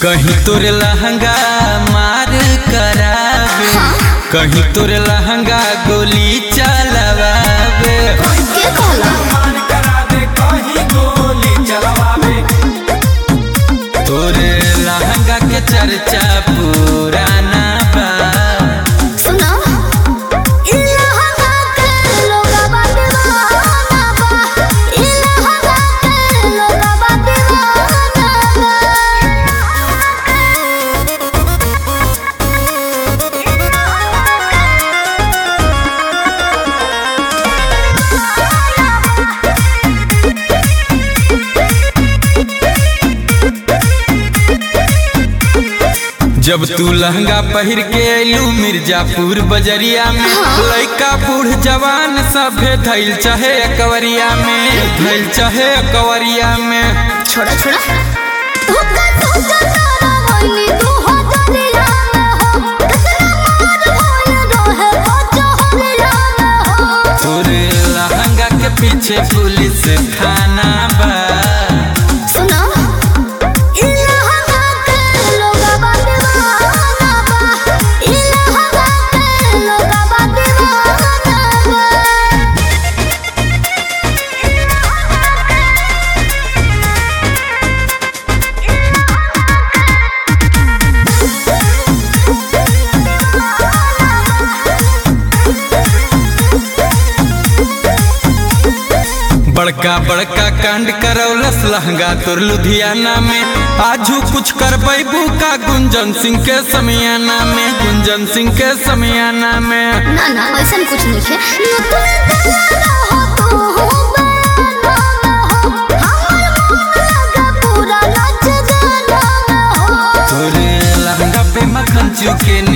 कहीं तोर लहंगा मार करावे कहीं तोर लहंगा गोली चलवावे के कहला तोर लहंगा के चर्चा पुराना बा सुना इलाहा के लोगवा दीवाना बा इलाहा के लोगवा दीवाना जब तू लहंगा पहिर के अइलू मिर्जापुर बजरिया में लइका बूढ़ जवान सभे धैल चाहे अकवरिया में धैल चाहे अकवरिया में छोड़ा छोड़ा धोखा धोखा तारा वही तू हो दरिया में हो कितना मार होल रहे हो जहरिया में हो तोर लहंगा के पीछे पुलिस थाना बा सुना इलाहा के लोगवा दीवाना बा इलाहा के लोगवा दीवाना बा बड़का बड़का कांड करौलस लहंगा तोर लुधियाना में आजू कुछ कर का गुंजन सिंह के समियाना में गुंजन सिंह के समियाना में ना ना ऐसा कुछ नहीं है यो तुम दलाना हो तू हो बयाना हो हमर मुंह लगा पूरा नाच गाना हो तोर लहंगा पे मक्खन चुके